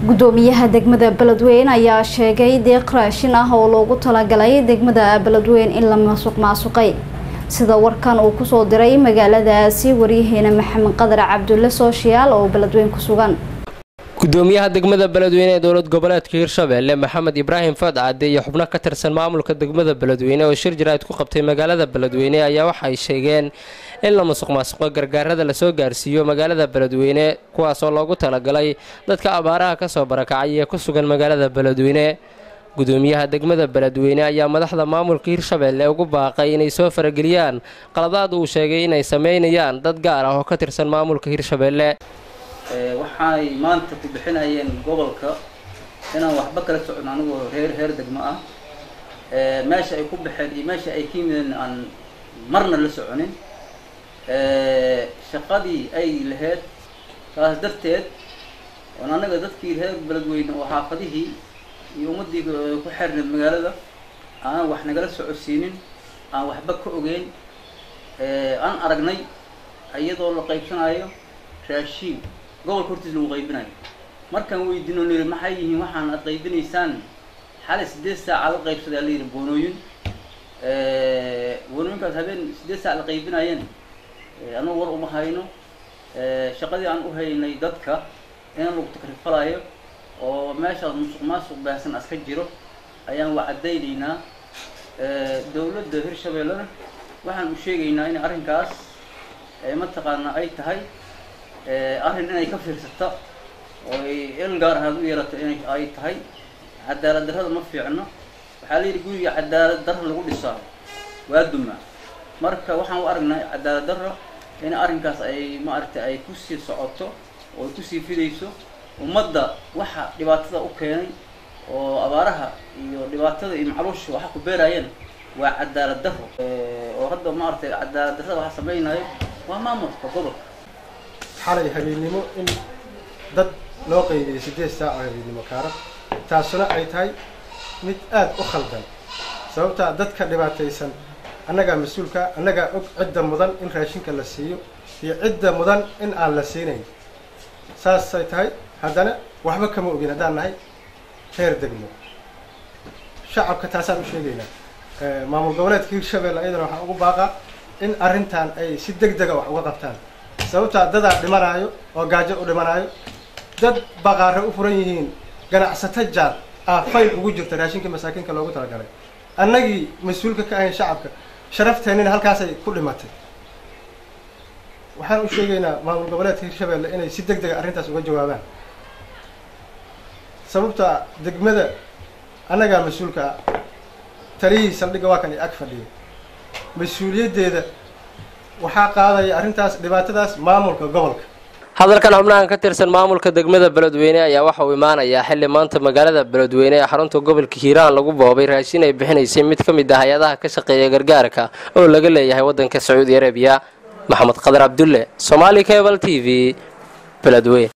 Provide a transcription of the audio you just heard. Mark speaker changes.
Speaker 1: gudoomiyaha degmada beledweyne ayaa sheegay deeq raashin ah oo loogu talagalay degmada beledweyne in la masuq maasuqay sida warkan uu kusoo diray magaaladaasi waryaheena maxamed qadar cabdulle sooshiyaal oo beledweyne ku sugan
Speaker 2: gudoomiyaha degmada beledweyne ee dowlad goboleedka hirshabeelle maxamed ibraahim fadcade iyo xubno ka tirsan maamulka degmada beledweyne oo shir jaraa'id ku qabtay magaalada beledweyne ayaa waxay sheegeen in la musuq maasuqo gargaarada lasoo gaarsiiyo magaalada beledweyne kuwaasoo loogu talagalay dadka abaaraha kasoo barakacay ee ku sugan magaalada beledweyne gudoomiyaha degmada beledweyne ayaa madaxda maamulka hirshabeelle ugu baaqay inay soo farageliyaan qaladaad uu sheegay inay sameynayaan dad gaar ah oo ka tirsan maamulka hirshabeelle
Speaker 3: waxaay maanta ku bixinayeen gobolka inaan waxba kala socon anigoo reer reer degmo ah meesha ay ku baxeen iyo meesha ay ka yimideen aan marna la soconin shaqadii ay lahayd taas darteed oon anaga dadkii reer beledweyne oo xaafadihii iyo ummaddii ku xirneed magaalada aanan wax nagala socodsiinin aan waxba ka ogeyn aan aragnay iyadoo la qaybsanayo raashiin gobolka hortiis lagu qaybinayo markaan weydiino niri maxay yihiin waxaan aad qaybinaysaan xalay sideed saaca la qaybsaday ala yidhi boonooyin boonooyinkaas habeen sideed saac la qaybinayeen anugu war uma hayno shaqadii aan u haynay dadka in lagu takrifalayo oo meeshaas musuq maasuq baahsan aska jiro ayaan waa caddaynaynaa dawladda hirshabeellena waxaan u sheegaynaa in arrinkaas mataqaana ay tahay arrin inay ka fiirsata oo ay il gaar ahaad u yeelato inay ay tahay cadaalad darrada ma fiicno waxaa la yidhi guriga cadaalad darra lagu dhisaa waa dumaa marka waxaan u aragnaa cadaalad darra in arrinkaas ay maaragtay ay kusii socoto oo ay kusii fidayso ummadda waxa dhibaatada u keenay oo abaaraha iyo dhibaatada iyo macluusha waxa ku beeraayeen waa cadaalad darro oo hadda maaragtay cadaalad darrada waxa samaynayo waa maamulka gobolka
Speaker 4: xalay habeennimo in dad loo qaybiyey siddeed saac oo habeennimo kaaran taasuna ay tahay mid aada u khaldan sababtaa dadka dhibaataysan annagaa mas-uulka annagaa og cidda mudan in raashinka la siiyo iyo cidda mudan in aan la siinayn saasay tahay haddana waxba kama ogin haddaan nahay reer degmo shacabka taasaan u sheegaynaa maamul goboleedka hirshabelle ayadana waxaan ugu baaqaa in arrintan ay si deg dega wax uga qabtaan sababtaa dadaa dhimanaayo oo gaajo u dhimanaayo dad baqaare u furan yihiin ganacsato jaar ah fayl ugu jirta raashinka masaakiinka loogu talagalay annagii mas-uulka ka ahayn shacabka sharafteenina halkaasay ku dhimatay waxaan u sheegaynaa maamul goboleedka hirshabelle inay si deg dega arrintaas uga jawaabaan sababta degmada annagaa mas-uulka ah taliyihii saldhigga waa kan i ag fadhiya mas-uuliyaddeeda waxaa qaadaya arrintaas dhibaatadaas maamulka gobolka
Speaker 2: hadalkan xubnahan ka tirsan maamulka degmada beledweyne ayaa waxa uu imaanayaa xilli maanta magaalada beledweyne ee xarunta gobolka hiiraan lagu boobay raashin ay bixinaysay mid ka mid ah hay-adaha ka shaqeeya gargaarka oo laga leeyahay waddanka sacuudi arabiya maxamed qadar cabdulle somaali cable t v beledweyne